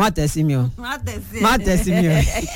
má tẹ̀ sí mi o má tẹ̀sí ẹ má tẹ̀ sí mi o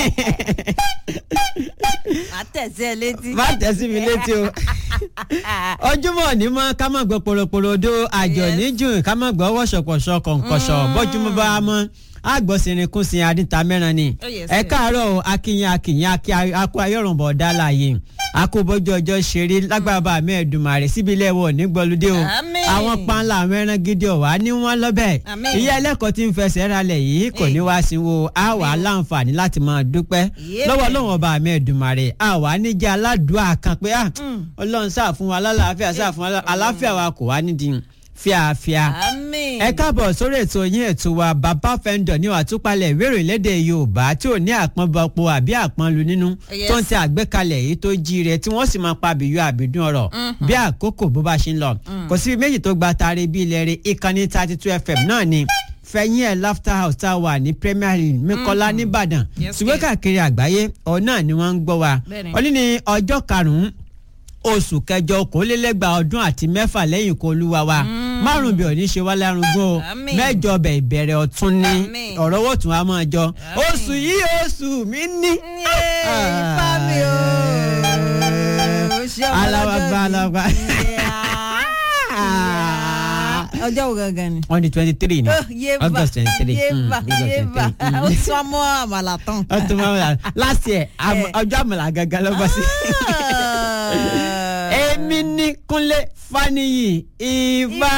má tẹ̀sí ẹ létí. má tẹ̀ sí mi létí o ojúmọ́ ní mọ́ ká má gbọ́ poroporodo àjọ Yes. níjùn ká má gbọ́ wọ́ṣọ̀pọ̀ṣọ̀ kọ̀ǹkọ̀ṣọ̀ bọ́júmọ́ bá mọ́ àgbọ̀sìnrìnkùnsìn adìta mẹ́ran ni Oh, yes, ẹ yes. káàárọ̀ o akínyìn akínyìn akí akó ayọ̀rùnbọ̀ dálàyé akóbọ́jú ọjọ́ ṣeré lágbára bá mẹ́ẹ̀dùmarè síbi ilé ẹ̀wọ̀ nígbọ́lódé o Àmín. àwọn panla mẹ́ran gidi ọ̀wá ní wọ́n lọ́bẹ̀ Àmín. ìyá ẹlẹ́kọ̀ọ́ tí ń fẹsẹ̀ ralẹ̀ yìí kò ní wá sí wo a wà á láǹfààní láti máa dúpẹ́ Yé. lọ́wọ́ lọ́wọ́ bá mẹ́ẹ̀dùmarè a wà á níjẹ́ aládùá kan pé ah ọlọ́run sáà fún wa lálàáfíà sáà fún wa lá- àlàáfíà wa kò wá nídìí fíafíà àmín. ẹ káàbọ̀ sórí ètò yín ètò wa bàbá fẹ́ńdọ̀ ní àtúpalẹ̀ ìwéèrè lédè yorùbá tí ò ní àpọ́nbọ̀pọ̀ àbí àpọ́nlu nínú Yes. tó ń tẹ àgbékalẹ̀ èyí tó jíire tí wọ́n sì máa pa àbíyọ àbídún ọ̀rọ̀ bí àkókò bó bá ṣe ń lọ kò sí méjì tó gba taari bí ilẹ̀ rẹ̀ ìkànnì thirty two fm náà ni fẹ̀yìn ẹ̀ laughter house tá a wà ní premier league mẹ́kọ́lá nìbàdàn Yes, ṣùgbọ́n yes. káàkiri àgbáyé ọ̀ náà ni wọ́n ń gbọ́ wa Bẹ́ẹ̀ni. òní ni ọjọ́ karùn-ún oṣù kẹjọ okòólélẹ́gbàá ọdún àti mẹ́fà lẹ́yìn ikú olúwa wa márùn bí òní ṣe wá lárugún o Àmín. mẹ́jọ bẹ̀ ìbẹ̀rẹ̀ ọ̀tún ní Àmín. ọ̀rọ̀ owó tún wa máa jọ Àmín. oṣù yìí oṣù mi ní. Yé, ifá mi o. Ó ṣe ọmọ Aláwàgbà, lọ́jọ́ aláwàgbà. mi. Yeah. ọjọ́ wo gangan ni. on the twenty three ni Oh, yéba august twenty three yéba yéba ó sọ mọ́ àmàlà tán. ọtún máa ń wà last year am- Eh. ọjọ́ àmàlà gangan ló bọ́ sí. èmi ní kúnlé faniyi ìbá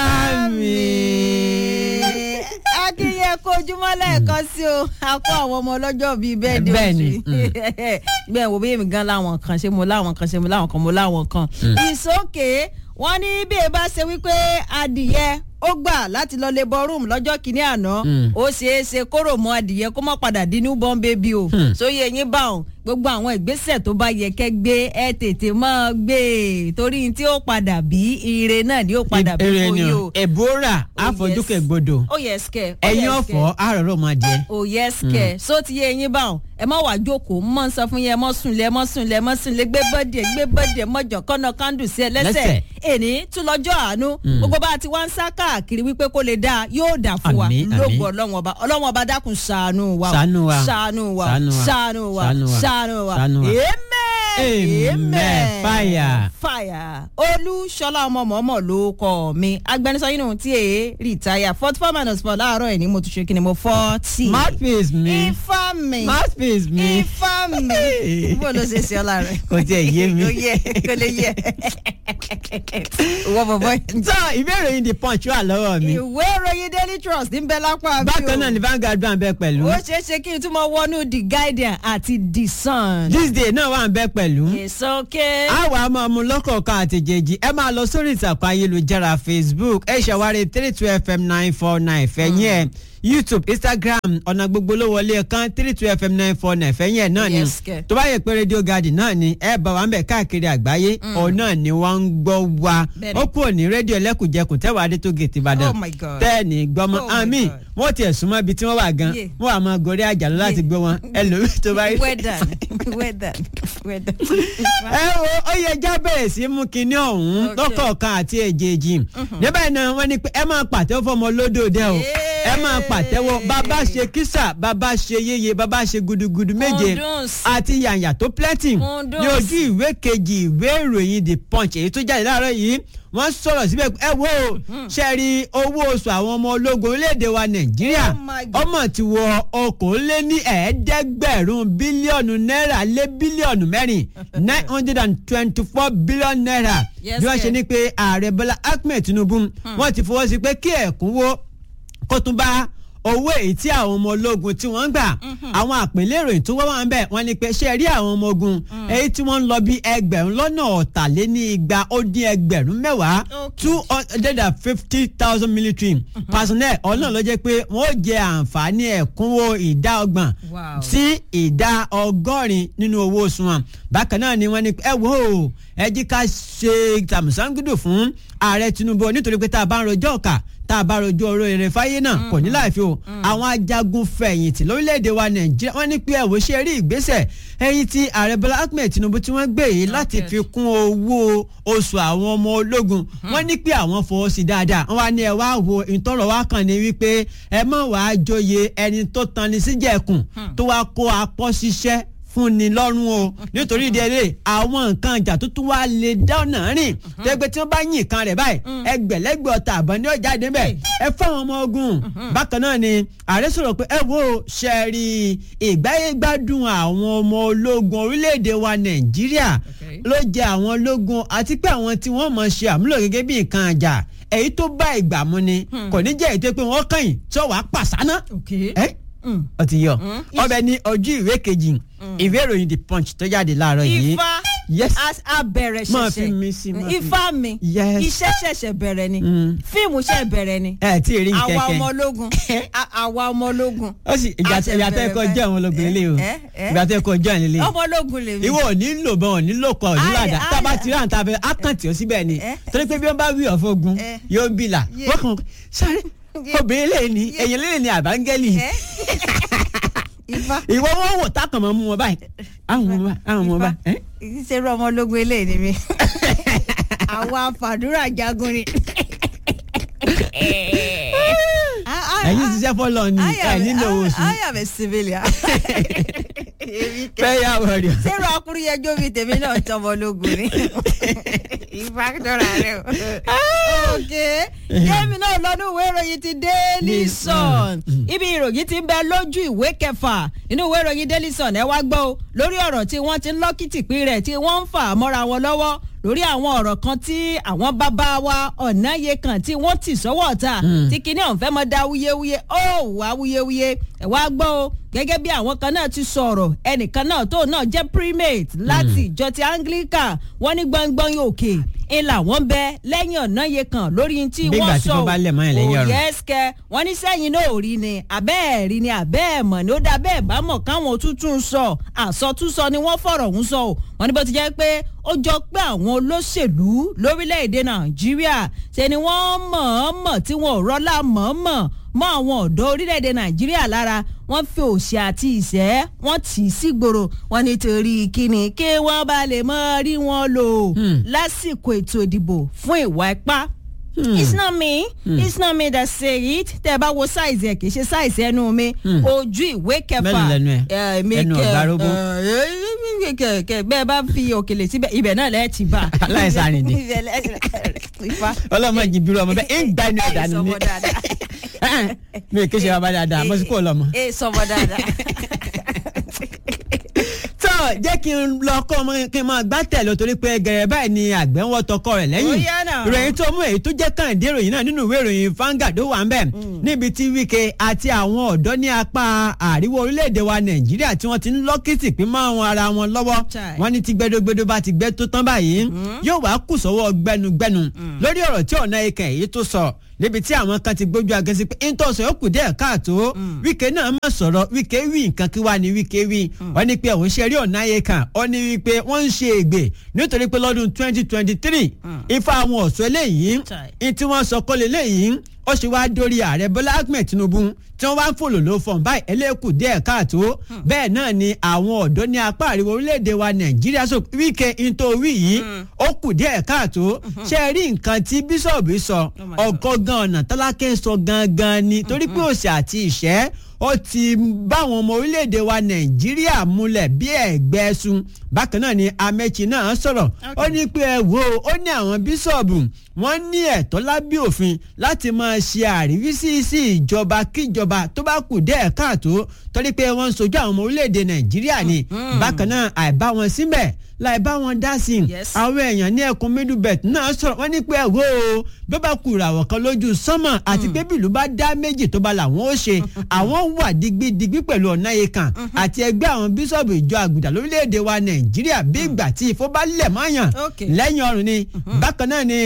mi. akínyẹ kojúmọ́ lẹ́ẹ̀kan sí o a kó àwọn ọmọ ọlọ́jọ́ bíi bẹ́ẹ̀ de Bẹ́ẹ̀ ni, oṣù bẹ́ẹ̀ wo bí èmi gan láwọn kan ṣé mo láwọn kan ṣé mo láwọn kan mo láwọn kan ìsókè wọ́n ní bí e bá ṣe wípé adìyẹ ó gbà láti lọ lè bọ rúùmù lọ́jọ́ kìíní àná Mm. ó ṣeé ṣe kóró mọ́ adìyẹ kó má padà dín ní bọ́n bébí o Hmm. sóyè yín bá òun gbogbo àwọn ìgbésẹ̀ tó bá yẹ kẹ́ gbé ẹ tètè máa gbé e torí tí ó padà bí ire náà ni ó padà bí èrè fún ni yín o o ẹ̀bùrà Oh, àfojúkè yes. gbọdọ̀ ó yẹ skẹ. ẹ̀yin ọ̀fọ̀ àròrò máa jẹ. ó yẹ skẹ. so ti yé eyín báwọn ẹ má wàá jókòó mọ ń sọ fún yẹn ẹ mọ sùn lé ẹ mọ sùn lé ẹ mọ sùn lé gbé bọ́dì ẹ gbé bọ́dì ẹ mọ̀jọ̀ kọ́nà kándù sí ẹ lẹ́sẹ̀ Lẹ́sẹ̀. èní tún lọ́jọ́ àánú gbogbo bá a ti wá ń sá káàkiri wípé kó lè dáa yóò dà fún wa Àmín, àmín. lóògùn ọlọ́wọ́n ọba ọlọ́wọ́n ọba dákun ṣàánú wa o. Ṣàánú wa. ṣàánú wa Ṣàánú wa. ṣàánú wa Ṣàánú wa. ṣàánú wa Ṣàánú wa. amen Amen. Fire. fire olúṣọlá ọmọ mọ̀ọ́mọ̀ ló kọ́ mi agbẹnusọ yìí nù tí èé rìtáyà forty four minus four láàárọ̀ ẹ̀ ní mo tún ṣe kí ni mo forty. mouthpiece mi ifá mi mouthpiece mi ifá mi bó ló ṣe ṣe ọlá rẹ. kò tiẹ̀ yé mi. kò yẹ kò lè yẹ. ìwọ bọ̀bọ̀ yìí. so ìbéèrè yìí di punch wà lọ́wọ́ mi ìwé ìròyìn daily trust ń bẹ lápá bí o. bákan náà ni Vanguard wà ń bẹ pẹ̀lú ó ṣeé ṣe kí n tún mọ wọnú the guardian àti the sun. this day náà wà ń bẹ pẹ̀lú. it's okay. àwa máa mú lọ́kọ̀ọ̀kan àtẹ̀jẹ̀jì ẹ máa lọ sórí ìtàkùn ayélujára facebook ẹ ṣàwárí three two fm nine four nine fẹ̀yìn ẹ̀ youtube instagram ọ̀nà gbogbo ló wọlé kan three two fm nine four nine fẹ̀yìn ẹ̀ náà ni Yes, kẹ̀. tó bá yẹ pé radio garden náà ni ẹ bá wa ń bẹ̀ káàkiri àgbáyé ọ̀ náà ni wọ́n ń gbọ́ wa Bẹ́ẹ̀ni. ó kúrò ní rédíò ẹlẹ́kùnjẹkùn tẹ́wàá adé tó gètè ìbàdàn Oh my God. tẹ́ẹ̀nì gbọ́mọ Oh my àmì God. wọ́n tiẹ̀ súnmọ́ ibi tí wọ́n wà gan Yeah. wọ́n wà máa gorí àjàlọ́ láti Yeah. gbé wọn ẹlòmíì tó bá rí well done well done well done. ẹ wo ó yẹ já bẹ̀rẹ̀ sí mú kinní ọ̀hún Okay. lọ́kọ̀ọ̀kan àti èjèèjì níbẹ̀ náà wọ́n ní pé ẹ máa pàtẹ́wọ́ fọmọ lódòdó o ẹ máa pàtẹ́wọ́ bàbá ṣe kísà bàbá ṣe yéye bàbá ṣe gudugudu méje Kundus. àti yàyà tó plenty Kundus. ní ojú ìwé kejì ìwé ìròyìn the punch èyí tó jáde láàárọ̀ yìí wọ́n sọ̀rọ̀ síbẹ̀ ẹ wo ṣe rí owó oṣù àwọn ọmọ ológun orílẹ̀-èdè wa nàìjíríà Oh my God. ọmọ ti wọ okòóléní ẹ̀ẹ́dẹ́gbẹ̀rún bílíọ̀nù náírà lé bílíọ̀nù mẹ́rin nine hundred and twenty-four billion naira Yes, bí wọ́n ṣe sir. ní pé ààrẹ bọ́lá ahmed tinubu wọ́n ti fọwọ́ sí pé kí ẹ̀kúnwó kó tún bá owó èyí tí àwọn ọmọ ológun tí wọ́n ń gbà àwọn àpèlé ìròyìn tó wá wà ń bẹ̀ wọ́n ní pé ṣe rí àwọn ọmọ ogun èyí tí wọ́n ń lọ bí ẹgbẹ̀rún lọ́nà ọ̀tàléní igba ó dín ẹgbẹ̀rún mẹ́wàá Okay. two hundred and fifty thousand military personnel ọ̀nà ló jẹ́ pé wọ́n ó jẹ àǹfààní ẹ̀kúnwó ìdá ọgbọ̀n Wow. sí ìdá ọgọ́rin nínú owó oṣù wọn bákan náà ni wọ́n ní ẹ wò ó ẹ jí ká ṣe tàmùsángídù fún ààrẹ Tinubu nítorí pé tá a bá ń rojọ́ ọ̀kà tá a bá rojú ọ̀rọ̀ èrè fáyé náà kò ní láìfi o àwọn ajagun fẹ̀yìntì lórílẹ̀‐èdè wa Nàìjíríà wọ́n ní pé ẹ̀wò ṣe rí ìgbésẹ̀ ẹ̀yìn tí ààrẹ Bọ́lá Ahmed Tinubu tí wọ́n gbé yìí láti fi kún owó oṣù àwọn ọmọ ológun wọ́n ní pé àwọn fọwọ́ sí dáadáa wọ́n wá ní ẹ wá wo ìtọ́rọ̀ wá kàn ní wípé ẹ má wàá joyè ẹni tó tan ni síjẹ̀kùn tó wá kó apọ́ ṣiṣẹ́ fún ni lọ́rùn o nítorí ìdí ẹlẹ́ àwọn nǹkan ìjà tó tún wá lè dáná rìn tẹ́gbẹ́ tí wọ́n bá yìn kan rẹ̀ báyìí ẹgbẹ̀lẹ́gbẹ̀ ọ̀tà àbọ̀ ní ọjà débẹ̀ ẹ fáwọn ọmọ ogun bákan náà ni ààrẹ sọ̀rọ̀ pé ẹ wo ṣẹ́ẹ̀rì ìgbáyégbádùn àwọn ọmọ ológun orílẹ̀-èdè wa nàìjíríà ló jẹ àwọn ológun àti pé àwọn tí wọ́n mọ̀ ṣe àmúlò gẹ́gẹ́ bí nǹkan àjà èyí tó bá ìgbà mu ni kò ní jẹ́ èyí tó pé wọ́n kàn yín tí wọ́n wàá pàṣánà ó ti yọ ọbẹ̀ ní ojú ìwé kejì ìwé ìròyìn the punch tó jáde láàárọ̀ yìí. ifá yes abẹ̀rẹ̀ máa fi mi sí ṣẹ̀ṣẹ̀ máa fi- ifá mi Yes. iṣẹ́ ṣẹ̀ṣẹ̀ bẹ̀rẹ̀ ni Mm. fíìmù ṣẹ̀ bẹ̀rẹ̀ ni ẹ tí ì rí àwa nkẹkẹ ọmọ ológun a- àwa ọmọ ológun ó sì ìgbà a ṣẹ̀ ìgbà tó bẹ̀rẹ̀ ẹkọ jẹ àwọn ológun báyìí. ilé o ẹ, ẹ, ìgbà tó ẹkọ jẹ àwọn ilé ọmọ ológun lèmi. ìwọ ò ní lò bọ́n ò ní lò kọ́ ò ní Ayé, làdá tá a bá ayé. ti rà ní ta fẹ́ ákàntì ó síbẹ̀ ni Eh. torí pé bí wọ́n bá wí ọ̀fọ̀ ogun Eh. yóò bìlà Yeah. wọ́n kàn sáré Yeah. obìnrin lè ní Yeah. èyàn lè ní àbángẹ́lì ẹ ifá ìwọ wọn wò tákàn mọ́ mú wọn báyìí àwọn ọmọ báyìí àwọn ọmọ báyìí. eh? ìṣerú ọmọ ológun eléyìí ni mi àwa fàdúrà jagun ni. ẹ̀yin ṣiṣẹ́ fọ́lọ́ ni ẹ̀ nílò owó oṣù I am a civilian. Èmi kẹ́. fẹ́ yà wọ̀ rí. sẹ́rù akúrúyẹjọ́ bíi tèmi náà tọmọ ológun ni. ìfàkítọ́ra rẹ o. ok yémi náà lọ́dún ìwé ìròyìn ti Daily Sun ibi ìròyìn ti ń bẹ lójú ìwé kẹfà nínú ìwé ìròyìn Daily Sun ẹ wá gbọ́ o lórí ọ̀rọ̀ tí wọ́n ti ń lọ́kìtìpín rẹ̀ tí wọ́n ń fà á mọ́ra wọn lọ́wọ́ lórí àwọn ọ̀rọ̀ kan tí àwọn bàbá wa ọ̀nàyè kan tí wọ́n tì sọ́wọ́ ọ̀tá tí kinní ọ̀hún fẹ́ mọ́ dá wúyéwúyé ó wá wúyéwúyé ẹ̀ wá gbọ́ o gẹ́gẹ́ bí àwọn kan náà ti sọ̀rọ̀ ẹnìkan náà tó náà jẹ́ primate láti ìjọ ti Anglican wọ́n ní gbọ́ngbọ́n òkè ń làwọn bẹ lẹ́yìn ọ̀nàyè kan lórí tí Bí ìgbà wọ́n tí sọ wọ́n bá lẹ̀ mọ́ yẹn lẹ́yìn ọ̀run. òye ẹsẹ̀ wọ́n ní sẹ́yìn náà ò rí ni àbẹ́ ẹ̀ rí ni àbẹ́ ẹ̀ mọ̀ ni ó dá bẹ́ẹ̀ bá mọ̀ káwọn òtútù ń sọ àsọtúnsọ ni wọ́n fọ̀rọ̀ ń sọ o wọ́n ní bó ti jẹ́ pé ó jọ pé àwọn olóṣèlú lórílẹ̀‐èdè nàìjíríà ṣe ni wọ́n mọ̀ọ́mọ̀ tí wọn ò rọ́lá mọ̀ọ́mọ̀ mọ́ àwọn ọ̀dọ́ orílẹ̀‐èdè nàìjíríà lára wọ́n fi òṣì àti ìṣẹ́ wọ́n tì í sígboro wọ́n nítorí kíni kí wọ́n bá lè mọ́ rí wọn lò lásìkò ètò ìdìbò fún ìwà ipá it's not me it's not me that say it tẹ ẹ bá wo size ẹ kì í ṣe size ẹnu mi ojú ìwé kẹfà Mélòó lẹnu ẹ? ẹ, mi Ẹnu kẹ- ọ̀gá róbó. ẹ, kẹ- kẹ- bẹ́ẹ̀ bá fi òkèlè síbẹ̀ ibẹ̀ náà lẹ́ẹ̀ ti bá. Aláìsàn àrìndì. Ibẹ̀ lẹ́ẹ̀- Ifá. ọlọ́mọ jìbìrì ọmọ bẹ́ẹ̀ ń gba ẹni ọ̀dà Ẹ nù sọmọ mí dáadáa. mi ò kí ṣe bàbá dáadáa mo sì kó lọ́mọ. ẹ sọmọ dáadáa. tó jẹ́ kí n lọ kọ́ ọmọ kí n máa gbá tẹ̀lé torí pé gẹ̀rẹ́ báyìí ni àgbẹ̀ ń wọ́ tọkọ rẹ̀ lẹ́yìn Ó yá náà. ìròyìn tó mú èyí tó jẹ́ kàǹdé ìròyìn náà nínú ìwé ìròyìn Vanguard ó wà ń bẹ̀ níbi tí Wike àti àwọn ọ̀dọ́ ní apá àríwá orílẹ̀-èdè wa Nàìjíríà tí wọ́n ti ń lọ́kìtì pín mọ́ àwọn ara wọn lọ́wọ́ Chai. wọ́n ní tí gbẹdọgbẹdọ bá ti gbẹ tó tán báyìí yóò wá kù sọ́wọ́ gbẹnugbẹnu lórí ọ̀rọ̀ tí ọ̀nà ikẹ̀ èyí tó sọ níbi tí àwọn kan ti gbójú agẹ́sí pé ntọ́sọ̀ yóò kù díẹ̀ káàtó Wike náà má sọ̀rọ̀ Wike wí nǹkan kí wá ní Wike wí wọ́n ní pé òun ṣe rí ọ̀nà ayé kan ó ní wípé wọ́n ń ṣe ègbè nítorí pé lọ́dún twenty twenty three ifá àwọn ọ̀ṣọ́ eléyìí Chai. ní tí wọ́n sọ kọ́lé léyìí ó ṣe wá dórí ààrẹ Bọ́lá Ahmed Tinubu tí wọ́n wá ń fòlò ló fọ̀n báyìí eléèkù díẹ̀ káàtó bẹ́ẹ̀ náà ni àwọn ọ̀dọ́ ní apá àríwá orílẹ̀-èdè wa Nàìjíríà sọ Wike ntòwí yìí ó kù díẹ̀ káàtó ṣe é rí nǹkan tí bíṣọ̀bù sọ my God. ọgọ́gán ọ̀nà tálákẹ́ sọ gangan ni torí pé òṣì àti ìṣẹ́ ó ti báwọn ọmọ orílẹ̀-èdè wa Nàìjíríà múlẹ̀ bí ẹ̀gbẹ́ sun bákan náà ni Amechi náà sọ̀rọ̀ ó ní pé ẹ wo ó ní àwọn bíṣọ̀bù wọ́n ní ẹ̀tọ́ lábẹ́ òfin láti máa ṣe àríwísí sí ìjọba kíjọba tó bá kù díẹ̀ káàtó torí pé wọ́n ń sojú àwọn ọmọ orílẹ̀-èdè Nàìjíríà ni bákan náà àìbá wọn síbẹ̀ láì bá wọn dá sí i Yes. àwọn èèyàn ní ẹkùn middlebelt náà sọ̀rọ̀ wọ́n ní pé ẹ̀wọ́ o bí bá kú ìràwọ̀ kan lójú sánmọ̀ àti pé bílù bá dá méjì tó bá làwọn ó ṣe àwọn wà digbidigbi pẹ̀lú ọ̀nà ikan àti ẹgbẹ́ àwọn bíṣọ̀bù ìjọ àgùdà lórílẹ̀‐èdè wa nàìjíríà bí ìgbà tí ifó bá lẹ̀ mọ́yàn Okay. lẹ́yìn ọrùn ni bákan náà ni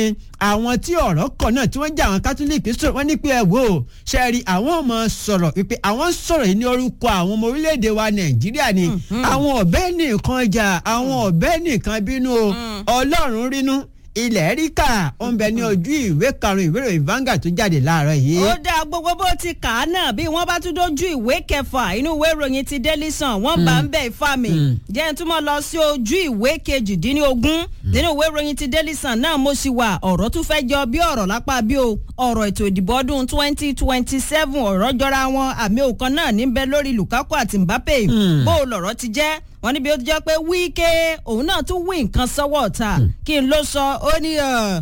àwọn tí ọ̀rọ̀ kọ̀ náà tí wọ́n jẹ́ àwọn kátólíìkì sọ̀rọ̀ wọ́n ní pé ẹ wò ó ṣe rí àwọn ọmọ sọ̀rọ̀ wípé àwọn sọ̀rọ̀ yìí ní orúkọ àwọn ọmọ orílẹ̀-èdè wa nàìjíríà ni àwọn ọ̀bẹ nìkan jà àwọn ọ̀bẹ nìkan bínú o ọlọ́run rínú ilẹ̀ ríkà ó ń bẹ ní ojú ìwé karùn-ún ìwé ìròyìn Vanguard tó jáde láàárọ̀ yìí. ó dáa gbogbo bó ti kà á náà bí wọ́n bá tún dójú ìwé kẹfà inú ìwé ìròyìn ti Daily Sun wọ́n bá ń bẹ̀ ifá mi jẹ́ ń túmọ̀ lọ sí ojú ìwé kejìdínlógún nínú ìwé ìròyìn ti Daily Sun náà mo sì wà ọ̀rọ̀ tún fẹ́ jọ bí ọ̀rọ̀ lápá bí o ọ̀rọ̀ ètò ìdìbò ọdún twenty twenty seven ọ̀rọ̀ jọra wọn àmì òkan náà níbẹ̀ lórí Lukaku àti Mbappe bó o lọ̀rọ̀ ti jẹ́ wọ́n níbi ó ti jẹ́ pé Wike òun náà tún wí nǹkan sọ́wọ́ ọ̀tá kí n ló sọ ó ní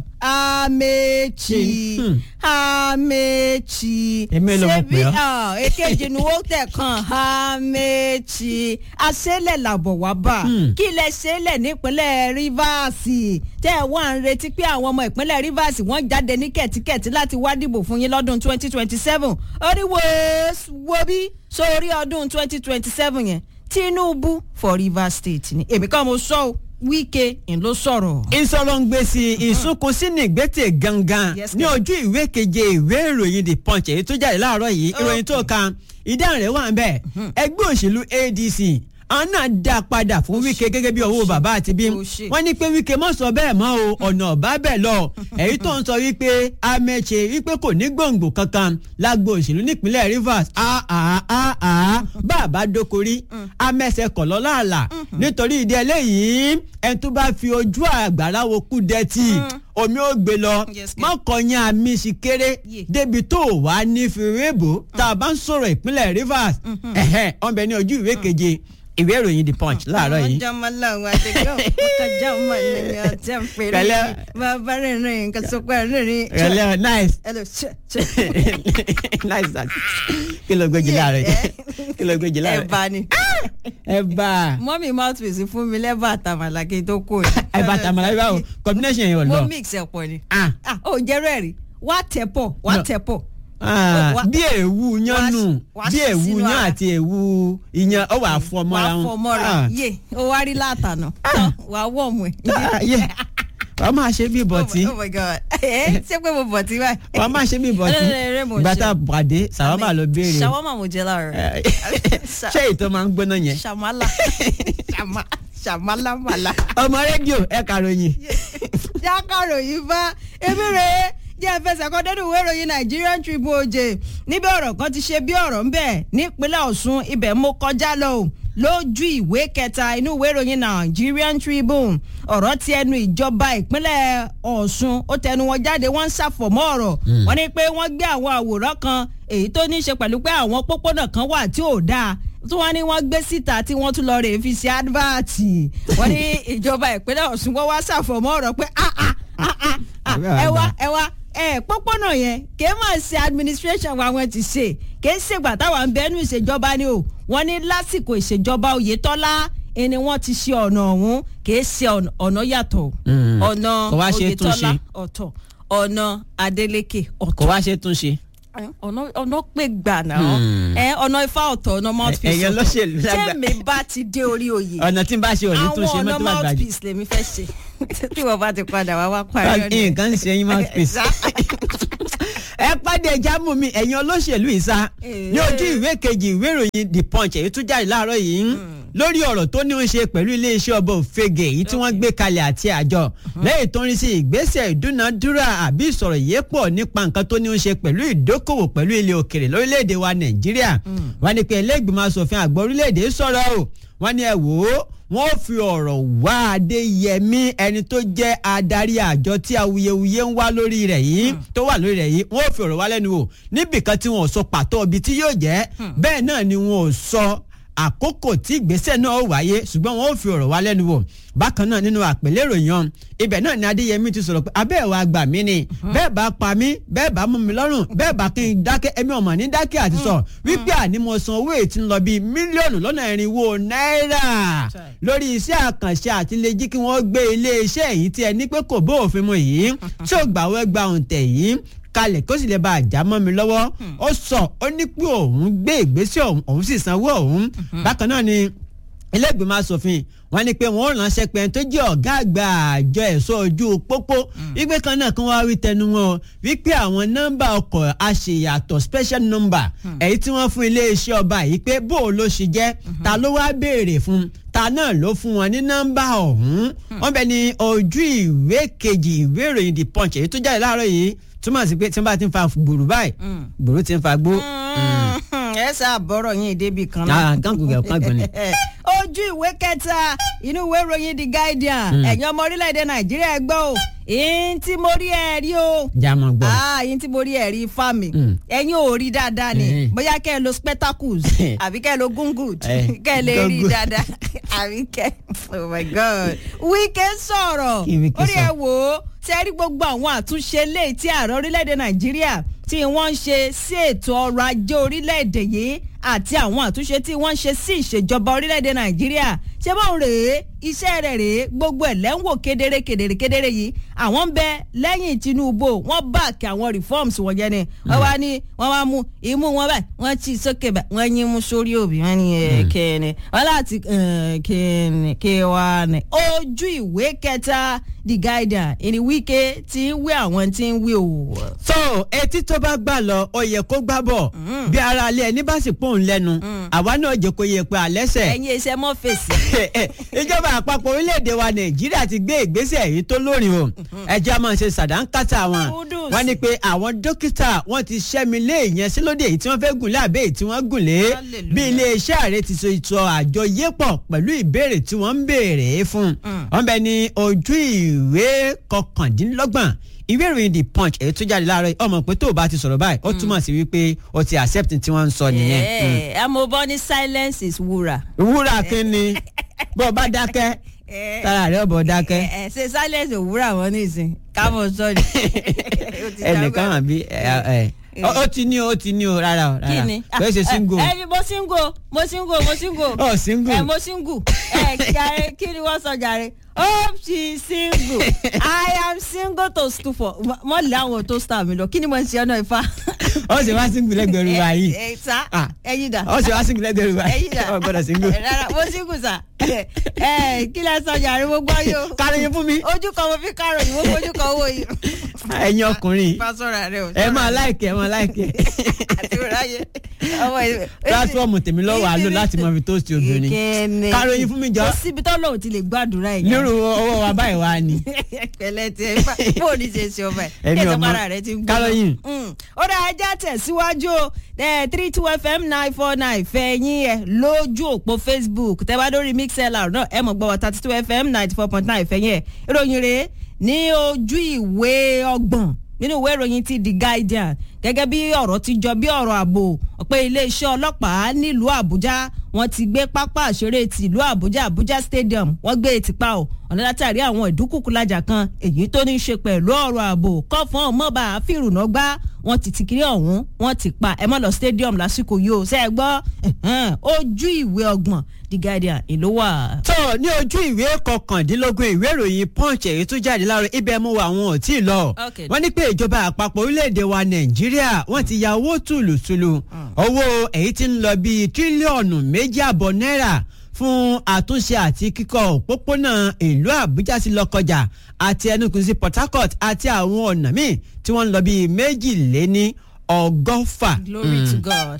Amechi Amechi Èmi ló mọ̀ pé ọ́. ah, èkejì ni wọ́n tẹ̀ kan Amechi aṣẹ́lẹ̀ làbọ̀ wá bá kí ilẹ̀ ṣẹlẹ̀ nípínlẹ̀ Rivers tẹ́ ẹ̀ wá ń retí pé àwọn ọmọ ìpínlẹ̀ Rivers wọ́n jáde ní kẹ̀tíkẹ̀tí láti wá dìbò fún yín lọ́dún twenty twenty seven oríwo wo bí sórí ọdún twenty twenty seven yẹn Tinubu for Rivers State ni èmi kan mo sọ ọ́ Wike ń ló sọ̀rọ̀. ìsọlọ́ngbèsì ìsunkùnsí ní ìgbésẹ̀ gangan Yes, ní ma'am. ojú ìwé keje ìwé ìròyìn the punch èyí tó jáde láàárọ̀ yìí ìròyìn tó kan ìdáhùn rẹ̀ wà ń bẹ̀ ẹgbẹ́ òṣèlú ADC àwọn náà dá padà fún Wike gẹ́gẹ́ bí owó bàbá àti bí Ó ṣe. wọ́n ní pé Wike mọ̀ sọ bẹ́ẹ̀ mọ́ o ọ̀nà ọ̀bá bẹ̀ lọ èyí tó ń sọ wípé Amechi wípé kò ní gbòǹgbò kankan lágbo òṣèlú nípínlẹ̀ Rivers àà bàbá dókorí amẹ́sẹ̀ kọ̀ lọ́láàlà nítorí ìdí eléyìí ẹni tó bá fi ojú àgbàrá wo kú dẹ́tì omi ó gbé lọ Yes, kẹ́. mọ́kànyá àmì sì kéré Yeah. débi tó wà ní fèrèbó tá a bá ń sọ̀rọ̀ ìpínlẹ̀ Rivers ẹ̀hẹ́ ọ̀nbẹ ní ojú ìwé keje ìwé ìròyìn the punch láàárọ̀ yìí. ọjọ́ máa láwọn àdéhùn ọkọjá ọmọ ènìyàn ọtí ń pèrè Pẹ̀lẹ́. bàbá rìnrìn nǹkan sọpẹ́ rìnrìn. Ẹlẹ́ nice Hello, ṣe ṣe. nice that kí ló gbéjì láàárọ̀ yìí kí ló gbéjì láàárọ̀ ẹ̀bà ni ẹ bá mọ́mí mouthpiece fún mi lẹ́bà àtàmàlà kí n tó kó yìí. ẹ bá tàmàlà bíbá o combination yẹn ò mo lọ. mix ẹ̀ pọ̀ ni. Ah. ah ó jẹ́ rẹ̀ rí wá tẹ̀ pọ̀ wá No. tẹ̀ pọ̀. Ah, Wá- bí èwu yan nù wá bí sí èwu sínú yan ara. àti èwu ìyan ọ wà fọ mọ́ra wàá wọn. fọ mọ́ra Ah. yé ó wá rí látànà tán wàá wọ̀mù ẹ̀. Ah, yeah. wàá máa ṣe bí bọ̀tí oh my god ẹ ṣé pé mo bọ̀tí báyìí. wàá máa ṣe bí bọ̀tí Ẹlẹ́rẹ̀ẹ́rẹ́ mò ń ìgbà ṣe. tá a pàdé sàwámà ló béèrè ṣàwọ́mà mo jẹ láàárọ̀. ṣé ìtọ́ máa ń gbóná yẹn. ṣàmálà ṣàmá ṣàmálà màlà. ọmọ rédíò ẹ kàròyìn. jákàròyìn bá ebi rèé jẹ́ ẹ̀fẹsẹ̀ kan dẹ́nu ìwé ìròyìn Nigerian Tribune oje níbi ọ̀rọ̀ kan ti ṣe bí ọ̀rọ̀ ń bẹ̀ nípínlẹ̀ Ọ̀ṣun ibẹ̀ mo kọjá lọ o lójú ìwé kẹta inú ìwé ìròyìn Nigerian Tribune ọ̀rọ̀ ti ẹnu ìjọba ìpínlẹ̀ Ọ̀ṣun ó tẹnu wọn jáde wọ́n ń ṣàfọ̀mọ́ ọ̀rọ̀ wọ́n ní pé wọ́n gbé àwọn àwòrán kan èyí tó ní í ṣe pẹ̀lú pé àwọn pópónà kan wà tí ò dáa tí wọ́n ní wọ́n gbé síta tí wọ́n tún lọ rè fi ṣe advert wọ́n ní ìjọba ìpínlẹ̀ Ọ̀ṣun wọ́n wá ṣàfọ̀mọ́ ọ̀rọ̀ pé ah ah ah ah ah ẹ wá ẹ wá ẹ pópónà yẹn kì í máa ṣe administration wa wọn ti ṣe kì í ṣègbà táwọn ń bẹnu ìṣèjọba ni o wọ́n ní lásìkò ìṣèjọba Oyètọ́lá ẹni wọ́n ti ṣe ọ̀nà ọ̀hún kì í ṣe ọ̀nà- ọ̀nà yàtọ̀ Mm. ọ̀nà Kò wá ṣe é tún Oyètọ́lá ṣe. ọ̀tọ̀ ọ̀nà Adeleke kò ọ̀tọ̀ wá ṣe tún ṣe. ọ̀nà ọ̀nà pé gbà náà Hmm. ẹ ọ̀nà ifá ọ̀tọ̀ ọ̀nà mouthpiece ẹ̀yin olóṣèlú lágbà- tẹ́mi bá ti dé orí oyè ọ̀nà tí n bá ṣe òní tún ṣe àwọn mọ́tò ọ̀nà bá gbàgbé. mouthpiece lèmi fẹ́ ṣe tí wọ́n bá ti padà wá wá parí ọ̀nà nǹkan ń ṣe yín mouthpiece. ẹ pàdé jámù mi ẹ̀yin olóṣèlú ìsá ní ojú ìwé kejì ìwé ìròyìn the punch èyí tún jáde láàárọ̀ yìí lórí ọ̀rọ̀ tó ní í ṣe pẹ̀lú iléeṣẹ́ ọba òfegè èyí tí wọ́n gbé kalẹ̀ àti àjọ lẹ́yìn tó ń rí sí ìgbésẹ̀ ìdúnadúrà àbí ìsọ̀rọ̀ yìí pọ̀ nípa nǹkan tó ní í ṣe pẹ̀lú ìdókòwò pẹ̀lú ilẹ̀ òkèrè lórílẹ̀‐èdè wa nàìjíríà wọ́n ní pé ẹlẹ́gbìmọ̀ asòfin àgbà orílẹ̀‐èdè sọ̀rọ̀ o wọ́n ní ẹ wò ó wọ́n fi ọ̀rọ̀ wá adéyẹmí ẹni tó jẹ́ adarí àjọ tí awuyewuye ń wá lórí rẹ̀ yìí tó wà lórí rẹ̀ yìí wọ́n fi ọ̀rọ̀ wá lẹ́nu wò níbìkan tí wọ́n ò sọ pàtó ibi tí yóò jẹ́ bẹ́ẹ̀ náà ni wọ́n ò sọ àkókò tí ìgbésẹ̀ náà ó wáyé ṣùgbọ́n wọn ò fi ọ̀rọ̀ wá lẹ́nu wò bákan náà nínú àpèlé ìròyìn ọ̀hún ibẹ̀ náà ni adéyẹmí ti sọ̀rọ̀ pé abẹ́ ẹ̀ wá gbà mí ni bẹ́ẹ̀ bá pa mí bẹ́ẹ̀ bá mú mi lọ́rùn bẹ́ẹ̀ bá kí n dákẹ́ ẹ̀mí ọ̀mọ̀ ní dákẹ́ àti sọ wípé àní mo san owó ètí ń lọ bíi mílíọ̀nù lọ́nà irinwó náírà lórí iṣẹ́ àkànṣe àti lè jí kí wọ́n gbé iléeṣẹ́ èyí tí ẹni pé kò bó òfin mu yìí tí ò gbàwẹ́ gba òǹtẹ̀ yìí kalẹ̀ kó sì lè bá àjà mọ́ mi lọ́wọ́ ó sọ ó ní pé òun gbé ìgbésẹ̀ òun òun sì sanwó òun bákan náà ni ilégbèmọ̀ asòfin wọ́n ní pé wọ́n ránṣẹ́ pé ẹni tó jẹ́ ọ̀gá àgbà àjọ ẹ̀ṣọ́ ojú pópó wípé kan náà kan wá wí tẹnu wọn o wípé àwọn nọ́mbà ọkọ̀ àṣeyàtọ̀ special number èyí tí wọ́n fún iléeṣẹ́ ọba yìí pé bó o ló ṣe jẹ́ ta ló wá béèrè fún ta náà ló fún wọn ní nọ́mbà ọ̀hún wọ́n bẹ ní ojú ìwé kejì ìwé ìròyìn the punch èyí tó jáde láàárọ̀ yìí túmọ̀ sí pé tí wọ́n bá ti ń fa gbòòrò báyìí gbòòrò ti ń fa gbó. ẹ sá bọ́rọ̀ yín débi kan náà. gángùn gẹ̀ kángùn ni. ojú ìwé kẹta inú ìwé ìròyìn the guardian ẹ̀yin ọmọ orílẹ̀-èdè nàìjíríà ẹ gbọ́ o ìyín tí mo rí ẹ rí o. jámọ gbọ́. ìyín tí mo rí ẹ rí ifá mi ẹ̀yin ò rí dáadáa ni bóyá kẹ́ ẹ lo spectacles àbí kẹ́ ẹ lo gungut kẹ́ ẹ lè rí dáadáa àbí kẹ́ oh my god Wike sọ̀rọ̀ orí ẹ wò ó ṣe rí gbogbo àwọn àtúnṣe léyìí tí ààrẹ orílẹ̀-èdè nàìjíríà tí wọ́n ń ṣe sí ètò ọrọ̀ ajé orílẹ̀-èdè yìí àti àwọn àtúnṣe tí wọ́n ń ṣe sí ìṣèjọba orílẹ̀-èdè nàìjíríà ṣé báwọn rèé iṣẹ́ rẹ̀ rèé gbogbo ẹ̀ lẹ́wọ̀n kedere kedere kedere yìí àwọn ń bẹ lẹ́yìn tinubu wọ́n báàkì àwọn reforms wọ̀nyẹn ni wọ́n wá ní wọ́n wá mú imú wọn báyìí wọ́n ti sókè báyìí wọ́n yín mú sórí òbí wọ́n ní kẹ́ni wọ́n láti kẹ́ni kẹ́wàá ní ojú ìwé kẹta the guardian ìní Wike tí ń wí àwọn tí ń wí o. so etí tó bá gbà lọ ó yẹ kó gbá bọ̀ bí ara alẹ́ ẹni bá sì pòun lẹ́nu àwa náà jẹ́ kó yẹ pé àlẹ́sẹ̀. ẹ̀yin iṣẹ́ mọ́ fèsì. ìjọba àpapọ̀ orílẹ̀-èdè wa nàìjíríà ti gbé ìgbésẹ̀ èyí tó lórin o ẹjẹ́ a máa ṣe sàdánkátà wọn wọ́n ní pé àwọn dókítà wọ́n ti ṣẹ́mi lé ìyẹnsílódì èyí tí wọ́n fẹ́ gùn lé àbẹ́ èyí tí wọ́n gùn lé bí iléeṣẹ́ ààrẹ ti so ìtọ́ àjọ yépọ̀ pẹ̀lú ìbéèrè tí wọ́n ń béèrè fún wọ́n bẹ ní ojú ìwé kọkàndínlọ́gbọ̀n ìwé ìròyìn the punch èyí tó jáde láàárọ̀ ọmọ pé tó o bá ti sọ̀rọ̀ báyìí ó túmọ̀ sí wípé o ti accept tí wọ́n ń sọ nìyẹn. ẹ ẹ mo bọ́ ní silence is wúrà. wúrà kí ni bó o bá dákẹ́ tára rẹ̀ ọ̀bọ̀ dákẹ́. ẹ ṣe silence òwúrà wọn nísìn kámọ sọrí. ẹnìkan àbí ó ti ní o ó ti ní o rárá o rárá kíni kò ṣe single. ẹ ẹ mo single mo single mo single. ọ single. ẹ mo single ẹ jàre kí ni wọ́n sọ jàre hope she single i am single to stoop for mọ lè àwọn tó star mi lọ kí ni mo ń ṣe ọ̀nà ìfà. ó sì wá single lẹ́gbẹ̀rún wa yìí. ẹ sá ẹyin dà. ó sì wá single lẹ́gbẹ̀rún wa ẹyin dà ó gbọ́dọ̀ single. rárá mo single sà ẹ kí lẹ sọ jàre mo gbọ́ yóò. káròyìn fún mi. ojú kan mo fi káròyìn mo fojú kan owó yìí. ẹ̀yin ọkùnrin pásọ̀rọ̀ rẹ o. ẹ máa láìkẹ́ ẹ máa láìkẹ́. àti ráyè ọmọ ìwé. pílátífọ̀mù tèmi lọ́wọ́ àlò láti mọ ibi tó ti obìnrin. ìkẹ́ni káròyìn fún mi jọ. kò síbi tó lóun ti lè gbàdúrà yìí. nírú ọwọ́ wa báyìí wá ni. pẹ̀lẹ́ tí ẹ fà bó o ní ṣe ṣe ọba ẹ Èmi ẹ ò tó mọ. para rẹ ti ń gbọ́. Káròyìn. ó dá ẹja tẹ̀síwájú o three two fm nine four nine fẹ̀yìn ẹ̀ lójú òpó facebook tẹ́ bá lórí mixlr náà ẹ mọ̀ gbọ́ wọ thirty two fm ninety four point nine fẹ̀yìn ẹ̀ ìròyìn rèé ní ojú ìwé ọgbọ̀n nínú ìwé ìròyìn ti the guardian gẹ́gẹ́ bí ọ̀rọ̀ ti jọ bí ọ̀rọ̀ ààbò pé iléeṣẹ́ ọlọ́pàá nílùú àbújá wọ́n ti gbé pápá àṣeré ti ìlú àbújá àbújá stadium wọ́n gbé e tìpa o ọ̀nà látàrí àwọn ìdúkùkùlájà kan èyí tó ní í ṣe pẹ̀lú ọ̀rọ̀ ààbò kọ́fọ́n ọmọọba fìrùnà gbá wọ́n ti ti kiri ọ̀hún wọ́n ti pa ẹ má lọ stadium lásìkò yìí o ṣe é gbọ́ ẹ̀hẹ́n, ojú ìwé ọgbọ̀n the guardian ìlú wà. tó ní ojú ìwé kọkàndínlógún ìwé ìròyìn punch èyí tó jáde láàárọ̀ ibẹ̀ mú wa àwọn ò tí ì lọ. Okay. wọ́n ní pé ìjọba àpapọ̀ orílẹ̀-èdè wa nàìjíríà wọ́n ti ya owó tùlùtùlù owó èyí tí ń lọ bíi tírílíọ̀nù méjì àbọ̀ náírà fún àtúnṣe àti kíkọ́ òpópónà ìlú àbújá sí lọ́kọjà àti ẹnukùn sí port harcourt àti àwọn ọ̀nà míì tí wọ́n ń lọ bíi méjìléní ọgọ́fà. glory to Mm. god.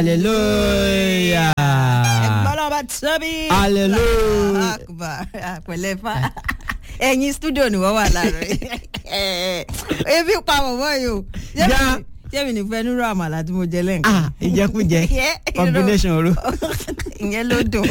hallelujah. ẹgbọ́n náà bá tóbi. Hallelujah. akbar pẹ̀lẹ́ fa ẹ̀yin studio ni wọ́n wà láàárọ̀ yìí ebi pa bọ̀bọ̀ yìí o Já. jẹ́mi ní fẹ́ nírú àmàlà tí mo jẹ lẹ́ǹkan. ah ìjẹkújẹ Yeah, combination oro. ìyẹn ló dùn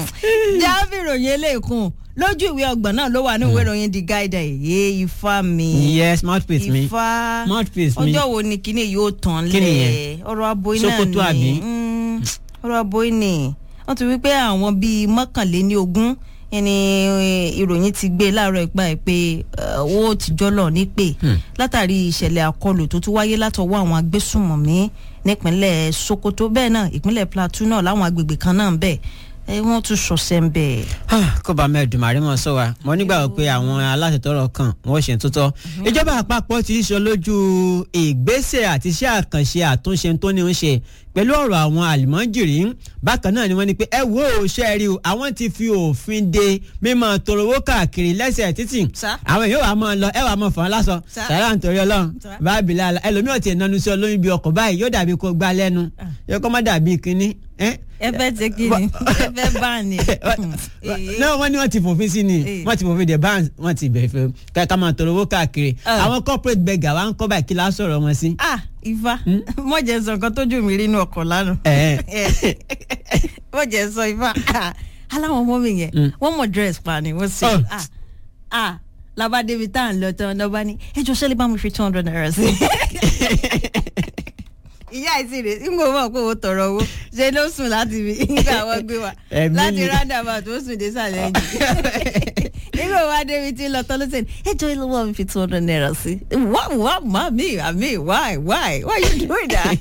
jáfì ìròyìn eléèkún lójú ìwé ọgbọ̀n náà ló wà ní ìwé ìròyìn the guide èyí ifá mi yes mouthpiece mi ifá mouthpiece mi ọjọ́ wo ni kíní yóò tán Kí lẹ̀ nìyẹn? ọ̀rọ̀ aboyún náà Sokoto àbí? Mm, ọ̀rọ̀ aboyún ni wọ́n ti wí pé àwọn bíi mọ́kànléní ogún ẹni ìròyìn ti gbé láàárọ̀ ìgbà ẹ̀ pé eh, owó tìjọ́ lọ nípè látàrí ìṣẹ̀lẹ̀ àkọlù tó tún wáyé látọwọ́ àwọn agbésùnmọ̀mí nípínlẹ̀ Sokoto bẹ́ẹ̀ náà ìpínlẹ̀ Plateau náà láwọn agbègbè kan náà ń bẹ̀ ẹ wọ́n tún ṣọṣẹ́ ń bẹ̀. kó bá mẹ́ẹ̀dùnmárí mọ̀ sọ wa mo nígbàgbọ́ pé àwọn aláṣẹ tọrọ kan wọ́n ṣe tó tọ́ ìjọba àpapọ̀ ti sọ lójú ìgbésẹ̀ àti iṣẹ́ àkànṣe àtúnṣe tó ní ń ṣe pẹ̀lú ọ̀rọ̀ àwọn àlùmọ́jìrì bákan náà ni wọ́n ní pé ẹ wo ṣe rí o àwọn ti fi òfin de mímọ torowó káàkiri lẹ́sẹ̀ títì Sá. àwọn èèyàn wà á máa lọ ẹ wà á máa fọ́n lásọ Sá. sàrà nítorí ọlọ́run Sá. báàbí làlà ẹlòmíràn ti nanu sí olóyún bíi ọkọ̀ báyìí yóò dàbí kó gbá lẹ́nu yóò kọ́ má dàbí kínní ẹ́ ẹ fẹ́ ṣe kí ni ẹ fẹ́ bá ní. náà wọ́n ní wọ́n ti fòfin sí ni Eh. wọ́n ti fòfin de ban wọ́n ti bẹ̀rẹ̀ fẹ́ ká ká máa tọrọ owó káàkiri Ah. àwọn corporate beggar wa ń kọ́ báyìí kí la sọ̀rọ̀ wọn sí. ah ifá mọ̀jẹ̀ sọ nǹkan tójú mi rí inú ọkọ̀ lánàá. Ẹ̀. mọ̀jẹ̀ sọ ifá ah, aláwọn ọmọ mi yẹn wọ́n mọ̀ dress pa ni wọ́n sì Oh. ah ah labade bi tá à ń lọ tán lọ́ba ní ẹjọ́ sẹ́lẹ̀ bá mi fi two hundred naira sí. ìyá ìsì rè ń gbọ́ mọ̀ pé o tọrọ owó ṣe ló sùn láti fi nígbà wọ́n gbé wa Ẹ̀mí láti ni. roundabout ó sùn dé sàlẹ̀ ẹ̀jẹ̀ nígbà wá débi tí ń lọ tán ló sẹ́ni ẹjọ́ ilé wọ́n mi fi two hundred naira sí. wá wá má mi àmì why why why you doing that?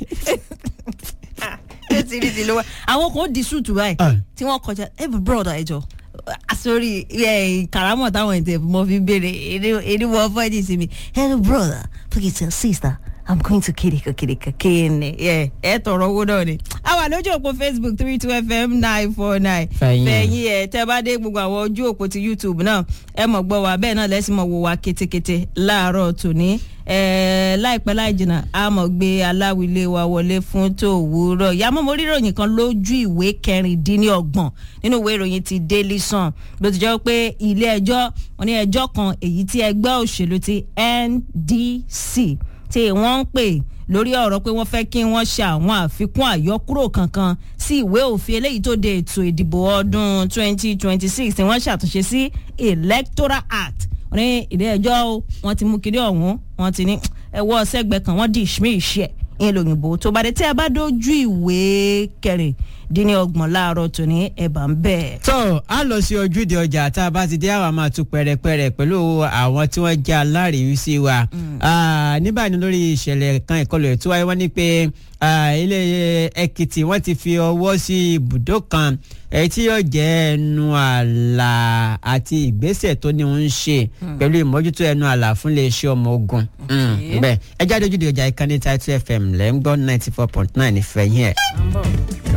ó ti rí ti lówó àwọn kan ó di súùtù báyìí Ah. tí wọ́n kọjá ẹ bẹ broda ẹ jọ sórí karamọ táwọn ètò ìfúnmọ́ fi béèrè èdè wọ́n fọ́ ẹ̀dí sí mi hello brother please your sister i'm going to kirika kirika kéènì ẹ ẹ tọrọ owó náà ni. a wà lójú òpó facebook three two fm nine four nine Fẹ̀yìn ẹ̀. fẹ̀yìn ẹ̀ tẹ́ bá dé gbogbo àwọn ojú òpó ti youtube náà ẹ mọ̀ gbọ́ wa bẹ́ẹ̀ náà lẹ́sìn mọ̀ wò wá kétékété láàárọ̀ tòní ẹ láìpẹ́ láì jìnnà a mọ̀ gbé aláwilé wa wọlé fún tòwúrọ̀ ìyàmọ́ mo rí ìròyìn kan lójú ìwé kẹrìndínlọ́gbọ̀n nínú ìwé ìròyìn ti daily sun bó ti jẹ́ pé ilé ẹjọ́ wọn ní ẹjọ́ kan èyí tí ẹgbẹ́ òṣèlú ti ndc tí wọ́n ń pè lórí ọ̀rọ̀ pé wọ́n fẹ́ kí wọ́n ṣe àwọn àfikún àyọkúrò kankan sí ìwé òfin eléyìí tó de ètò ìdìbò ọdún 2026 tí wọ́n ṣàtúnṣe sí electoral act wọ́n ní ilé ẹjọ́ o, wọ́n ti mú kiri ọ̀hún wọ́n ti ní ẹwọ́ sẹ́gbẹ̀ẹ́ kan wọ́n di ìṣmí ìṣẹ́ ìyẹn lòyìnbó tó bá dé tí a bá dójú ìwé kẹrìndínlọ́gbọ̀n láàárọ̀ tòní ẹ̀bà ń bẹ̀. tó a lọ sí ojúde ọjà tá a bá ti dé àwa máa tún pẹrẹpẹrẹ pẹ̀lú àwọn tí wọ́n jẹ́ alárìíwísí wa Ah, ní báyìí lórí ìṣẹ̀lẹ̀ kan ìkọlù ẹ̀ tí wáyé wọ́n ní pé ah, ilé Èkìtì wọ́n ti fi ọwọ́ sí ibùdó kan èyí tí yóò jẹ́ ẹnu àlà àti ìgbésẹ̀ tó ní ń ṣe pẹ̀lú ìmójútó ẹnu àlà fún iléeṣẹ́ ọmọ ogun Mm, bẹ́ẹ̀ ẹ jáde ojúde ọjà ìkànnì Title FM lẹ́ ń gbọ́ ninety four point nine ìfẹ̀yìn ẹ̀.